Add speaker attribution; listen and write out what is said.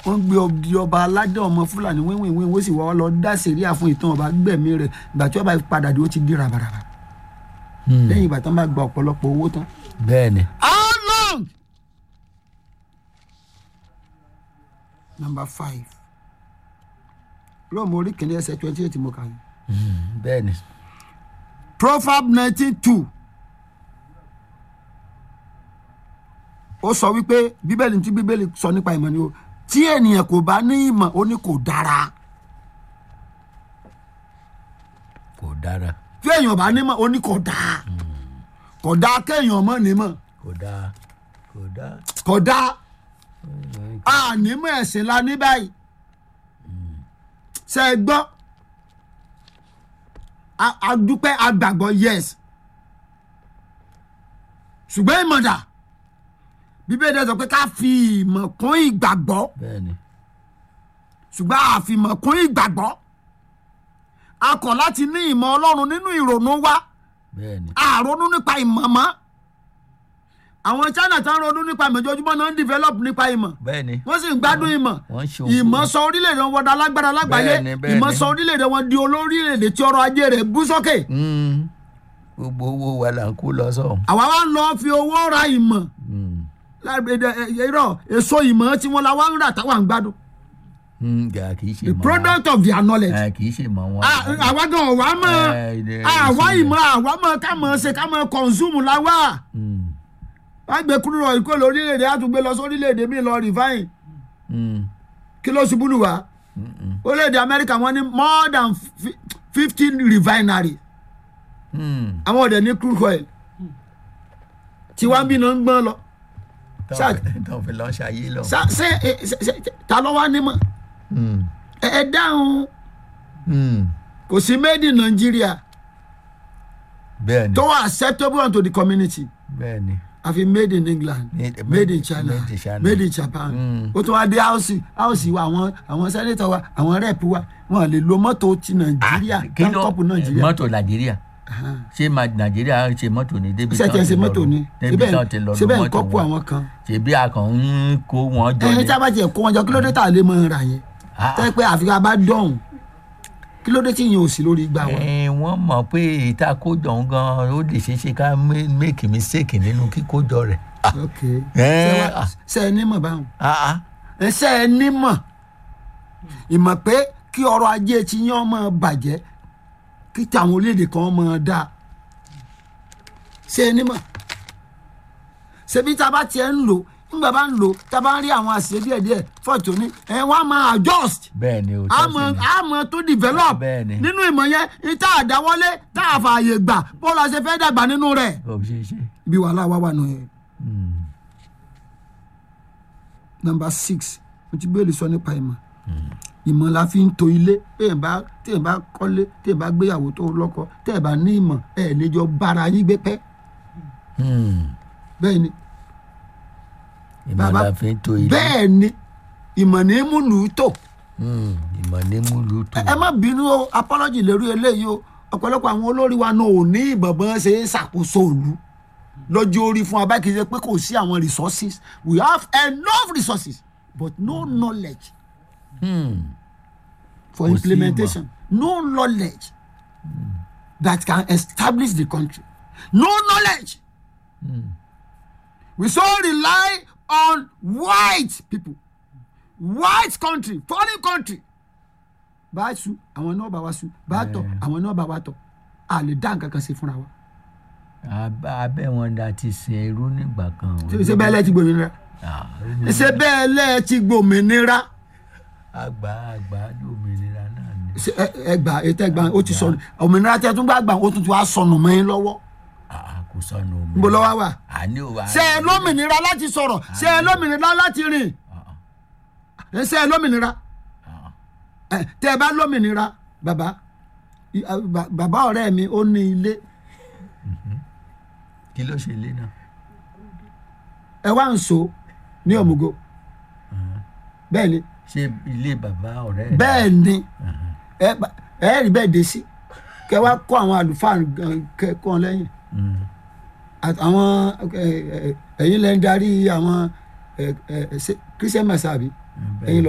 Speaker 1: wọ́n gbé ọdí ọba aládé ọmọ fúlàní wíwìnwín wọ́n sì wá lọ dá sẹ̀ríà fún ìtàn ọba gbẹ̀mí rẹ̀ ìgbà tí ọba padà dé ó ti di rabaraba
Speaker 2: Hmm.
Speaker 1: lẹ́yìn ìgbà tán bá gba ọ̀pọ̀lọpọ̀ owó tán.
Speaker 2: bẹ́ẹ̀ ni
Speaker 1: how long. number five rome orí kìnìún ẹsẹ̀ twenty eight mo kà yìí.
Speaker 2: Hmm. bẹ́ẹ̀ ni
Speaker 1: proverb nineteen two ó sọ wípé bíbélì tí bíbélì sọ nípa ìmọ̀ ni o tí ènìyàn kò bá ní ìmọ̀ ó ní kò dára
Speaker 2: kò dára
Speaker 1: tí èèyàn bá ní ìmọ̀ ó ní kò dáa kò dáa kéèyàn mọ̀ nímọ̀
Speaker 2: kò dáa kò dáa.
Speaker 1: kò dáa ànímọ̀ ẹ̀sìn la ní báyìí ṣe é gbọ́ A- a dúpẹ́ agbàgbọ́ yes ṣùgbọ́n ìmọ̀dà bíbélì sọ pé ká fi ìmọ̀ kún ìgbàgbọ́
Speaker 2: bẹ́ẹ̀ ni
Speaker 1: ṣùgbọ́n àfìmọ̀ kún ìgbàgbọ́ a kọ̀ láti ní ìmọ̀ ọlọ́run nínú ìrònú wa
Speaker 2: bẹ́ẹ̀ ni
Speaker 1: a ronú nípa ìmọ̀ mọ́ àwọn china tó ń ronú nípa ìmọ̀ ojoojúmọ́ náà ń develop nípa ìmọ̀
Speaker 2: bẹ́ẹ̀ ni
Speaker 1: wọ́n sì ń gbádùn ìmọ̀
Speaker 2: wọ́n ṣe
Speaker 1: ìmọ̀ sọ orílẹ̀-èdè wọn dá lágbára lágbàáyé
Speaker 2: Bẹ́ẹ̀ni, bẹ́ẹ̀ni.
Speaker 1: ìmọ̀ sọ orílẹ̀-èdè wọn di olórílẹ̀-èdè tí ọrọ̀ ajé rẹ̀ bú sókè
Speaker 2: Hmm. gbogbo owó wa là ń kó lọ sọ́hùn.
Speaker 1: àwa wa ń lọ fi owó ra ìmọ̀
Speaker 2: Hmm.
Speaker 1: lágbèdè irọ́ èso ìmọ̀ tí wọ́n la wá ń rà táwa ń gbádùn
Speaker 2: Hmm. gà kì í ṣe
Speaker 1: the
Speaker 2: mọ́
Speaker 1: product of their knowledge.
Speaker 2: wọn. kì í ṣe mọ́ wọn.
Speaker 1: Ah, àwa gan ọ̀wá mọ̀
Speaker 2: Eh, ilé-
Speaker 1: àwa
Speaker 2: ìsinmi.
Speaker 1: ìmọ̀ àwa mọ̀ ká mọ̀ ṣe ká mọ̀ consume la wá
Speaker 2: Hmm.
Speaker 1: wá gbé kúrò lọ ìkó lórílẹ̀‐èdè á tún gbé lọ sórílẹ̀‐èdè míì lọ refine
Speaker 2: Hmm.
Speaker 1: kí ló ṣubú lù wá
Speaker 2: Hmm.
Speaker 1: orílẹ̀‐èdè Amẹ́ríkà wọ́n ní more than fifteen refinery
Speaker 2: Hmm.
Speaker 1: àwọn ọ̀dẹ̀ ní crude oil tí wọ́n bí náà ń gbọ́n lọ Ṣá-
Speaker 2: tó fi lọ ṣayé lọ.
Speaker 1: Ṣá- ṣé ẹ- ṣé- ṣé- ta ló wá nímọ̀
Speaker 2: Hmm.
Speaker 1: ẹ ẹ dáhùn
Speaker 2: Hmm.
Speaker 1: kò sí made in Nigeria
Speaker 2: bẹ́ẹ̀ ni
Speaker 1: tó wà acceptable unto the community
Speaker 2: bẹ́ẹ̀ ni.
Speaker 1: àfi made in England
Speaker 2: Made-
Speaker 1: made in China
Speaker 2: made in China.
Speaker 1: made in Japan
Speaker 2: Mm.
Speaker 1: ó tún wá dé house house wa àwọn àwọn senator wa àwọn rep wa wọn lè lo mọ́tò ti Nàìjíríà
Speaker 2: kí ló
Speaker 1: táǹkọ́pù Nàìjíríà
Speaker 2: mọ́tò nàìjíríà ṣé ma nàìjíríà ṣe mọ́tò ní débi
Speaker 1: ṣé
Speaker 2: tán
Speaker 1: tiẹ̀ ṣe
Speaker 2: ti lọ
Speaker 1: mọ́tò
Speaker 2: lò-
Speaker 1: ni
Speaker 2: débi tán ti lọ
Speaker 1: síbẹ̀
Speaker 2: lo
Speaker 1: ń
Speaker 2: mọ́tò
Speaker 1: kọ́pù
Speaker 2: wọn
Speaker 1: àwọn kan
Speaker 2: ṣèbí a kàn ń kó wọn jọ
Speaker 1: ẹni
Speaker 2: ni
Speaker 1: tí a bá tiẹ̀ kó wọn jọ kí ló dé tà lè mọ ra yẹn
Speaker 2: Ah.
Speaker 1: tẹ́ pé àfi ká bá dọ̀hùn kí ló dé tí yẹn ò sí lórí igbá wa
Speaker 2: Eh, wọ́n mọ̀ pé ìta kójọ ń gan ó lè ṣeé ṣe ká mé- make mistake nínú kíkójọ rẹ̀ Ah,
Speaker 1: ok
Speaker 2: Eh,
Speaker 1: Ṣé wá-
Speaker 2: ah.
Speaker 1: ṣé ẹ nímọ̀ báwọn
Speaker 2: ah, ah.
Speaker 1: ẹ ṣé ẹ nímọ̀ ìmọ̀ pé kí ọrọ̀ ajé ti yán ọmọ bàjẹ́ kí tàwọn orílẹ̀-èdè kan ọmọ dáa ṣé ẹ nímọ̀ ṣebí tá a bá tiẹ̀ ń lò nígbà bá ń lò tá a bá ń rí àwọn àṣìṣe díẹ̀díẹ̀ fọ́ọ̀tù ní ẹ wọ́n á máa adjust
Speaker 2: bẹ́ẹ̀ ni o
Speaker 1: àmọ́ àmọ́ tó develop
Speaker 2: Bẹ́ẹ̀ ni.
Speaker 1: nínú ìmọ̀ yẹn ní tá a dáwọ́lé tá a fààyè gbà bó la ṣe fẹ́ dàgbà nínú rẹ̀
Speaker 2: ó ṣeé ṣe
Speaker 1: ibi wàhálà wà wà nù yẹn.
Speaker 2: Hmm.
Speaker 1: number six mo ti gbé sọ nípa ìmọ̀ ìmọ̀ la fi ń to ilé téèyàn bá téèyàn bá kọ́lé téèyàn bá gbéyàwó tó lọ́kọ téèyàn bá ní ìmọ̀ ẹ̀ lè jọ bára yín gbé pẹ́
Speaker 2: Hmm.
Speaker 1: bẹ́ẹ̀ ni
Speaker 2: ìmọ̀
Speaker 1: Bàbá-
Speaker 2: la fi ń to ilé
Speaker 1: bẹ́ẹ̀ ni ìmọ̀ ní múlù tò
Speaker 2: Hmm. ìmọ̀ ní múlù tó
Speaker 1: ẹ má bínú o apology lórí eléyìí o ọ̀pọ̀lọpọ̀ àwọn olórí wa náà ò ní ìbọ̀bọ̀n ṣe é ṣàkóso òlu lọ́jọ́ orí fún abá kìí ṣe pé kò sí àwọn resources we have enough resources but no knowledge
Speaker 2: Hmm.
Speaker 1: for
Speaker 2: Kò sí
Speaker 1: implementation no knowledge that can establish the country no knowledge we so rely on white people white country foreign country bá a su àwọn náà bá wa su bá a tọ àwọn náà bá wa tọ a lè dá nǹkan kan ṣe fúnra wa
Speaker 2: Ab- abẹ́ wọn da ti sin irú nígbà kan o.
Speaker 1: ṣe bẹ́ẹ̀ lẹ́ẹ̀ ti gbòmìnira
Speaker 2: Ah, ó ní-
Speaker 1: ṣe bẹ́ẹ̀ lẹ́ẹ̀ ti gbòmìnira
Speaker 2: àgbà àgbà lómìnira náà ni.
Speaker 1: Ṣé ẹ- ẹ gbà ètò ẹgbà ó ti sọnù òmìnira tẹ tún bá gbà ó tún ti wá sọnù mọ́ yín lọ́wọ́
Speaker 2: Ah, kò sọnù omi.
Speaker 1: níbo lọ́wọ́ wà
Speaker 2: àní ò wá.
Speaker 1: ṣe ẹ lómìnira láti sọ̀rọ̀ ṣe ẹ lómìnira láti rìn ẹ ṣe ẹ lómìnira ẹ tẹ ẹ bá lómìnira bàbá i- a- ba- bàbá ọ̀rẹ́ mi ó ní ilé
Speaker 2: kí ló ṣe ilé náà.
Speaker 1: ẹ wá ń so ní òmùgọ̀ bẹ́ẹ̀ ni
Speaker 2: ṣé ilé bàbá ọ̀rẹ́ rẹ̀?
Speaker 1: bẹ́ẹ̀ ni ẹ bá- ẹ rí bẹ́ẹ̀ dé sí kẹ wá kó àwọn àlùfáà gan- kẹ kọ́ ọ lẹ́yìn
Speaker 2: Hmm.
Speaker 1: Àt- àwọn ẹ, ẹ, ẹ̀yin lẹ́ ń darí àwọn ẹ, ẹ, ṣe- christian messa àbí
Speaker 2: bẹ́ẹ̀
Speaker 1: ẹ̀yin